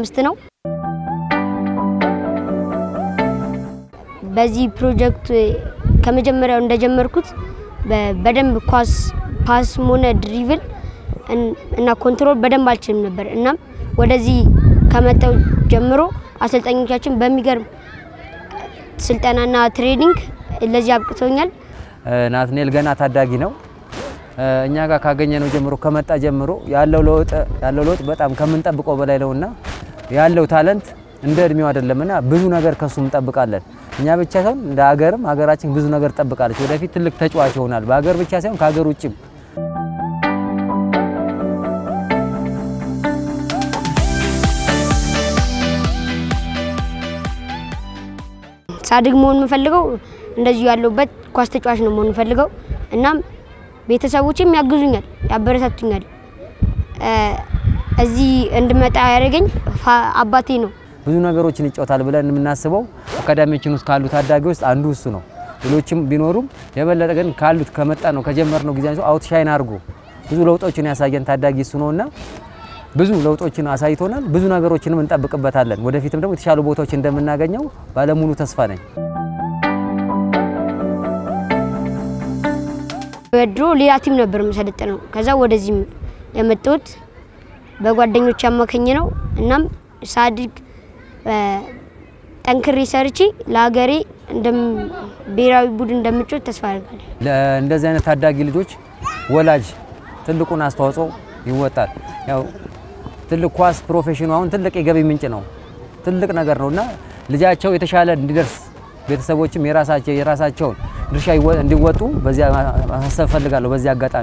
ውስጥ ነው። በዚህ ፕሮጀክት ከመጀመሪያው እንደጀመርኩት በ- በደንብ ኳስ ፓስም ሆነ ድሪብል እን- እና ኮንትሮል በደንብ አልችልም ነበር። እናም ወደዚህ ከመጣው ጀምሮ አሰልጣኞቻችን በሚገርም ስልጠናና ትሬኒንግ ለዚህ አብቅቶኛል። ናትኔል ገና ታዳጊ ነው። እኛ ጋር ካገኘ ነው ጀምሮ ከመጣ ጀምሮ ያለው ለውጥ ያለው ለውጥ በጣም ከምንጠብቀው በላይ ነውና ያለው ታለንት እንደ እድሜው አይደለምና ብዙ ነገር ከሱ እንጠብቃለን። እኛ ብቻ ሳይሆን እንደ ሀገርም ሀገራችን ብዙ ነገር ትጠብቃለች። ወደፊት ትልቅ ተጫዋች ይሆናል። በሀገር ብቻ ሳይሆን ከሀገር ውጭም ሳድግ መሆን የምፈልገው እንደዚሁ ያለሁበት ኳስ ተጫዋች ነው መሆን የምፈልገው። እናም ቤተሰቦችም ያግዙኛል፣ ያበረታቱኛል። እ፣ እዚህ እንድመጣ ያደረገኝ ፋ- አባቴ ነው። ብዙ ነገሮችን ይጫወታል ብለን የምናስበው አካዳሚዎችን ውስጥ ካሉ ታዳጊ ውስጥ አንዱ እሱ ነው። ሌሎችም ቢኖሩም የበለጠ ግን ካሉት ከመጣ ነው ከጀመርነው ጊዜ አንስቶ አውት ሻይን አድርጎ ብዙ ለውጦችን ያሳየን ታዳጊ እሱ ነውና ብዙ ለውጦችን አሳይቶናል። ብዙ ነገሮችንም እንጠብቅበታለን። ወደፊትም ደግሞ የተሻሉ ቦታዎች እንደምናገኘው ባለሙሉ ተስፋ ነኝ። በድሮ ሌላ ቲም ነበር የምሰለጥነው። ከዛ ወደዚህ የመጣሁት በጓደኞች አማካኝ ነው። እናም ሳድግ እ፣ ጠንክሬ ሰርቼ ለሀገሬ እንደም- ብሔራዊ ቡድን እንደምጮት ተስፋ አደርጋለሁ። ለእንደዚህ አይነት ታዳጊ ልጆች ወላጅ ትልቁን አስተዋጽኦ ይወጣል። ያው ትልቅ ኳስ ፕሮፌሽኑ አሁን ትልቅ የገቢ ምንጭ ነው፣ ትልቅ ነገር ነው እና ልጃቸው የተሻለ እንዲደርስ ቤተሰቦችም የራሳቸው የራሳቸውን ድርሻ ይወ- እንዲወጡ በዚያ ማሳሰብ እፈልጋለሁ በዚህ አጋጣሚ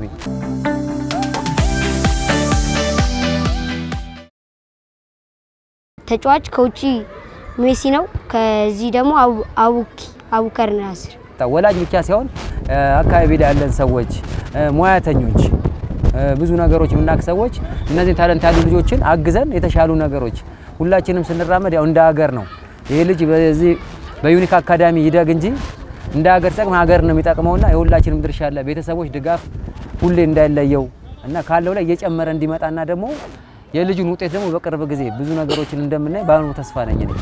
ተጫዋች ከውጪ ሜሲ ነው። ከዚህ ደግሞ አቡ- አቡኪ አቡከር ናስር ወላጅ ብቻ ሳይሆን እ፣ አካባቢ ላይ ያለን ሰዎች እ፣ ሙያተኞች እ፣ ብዙ ነገሮች የምናውቅ ሰዎች እነዚህ ታለንት ያሉ ልጆችን አግዘን የተሻሉ ነገሮች ሁላችንም ስንራመድ ያው እንደ ሀገር ነው። ይህ ልጅ በዚህ በዩኒክ አካዳሚ ይደግ እንጂ እንደ ሀገር ሲጠቅም ሀገር ነው የሚጠቅመውና የሁላችንም ድርሻ አለ። ቤተሰቦች ድጋፍ ሁሌ እንዳይለየው እና ካለው ላይ እየጨመረ እንዲመጣና ደግሞ የልጁን ውጤት ደግሞ በቅርብ ጊዜ ብዙ ነገሮችን እንደምናይ በአሁኑ ተስፋ ነኝ እኔ።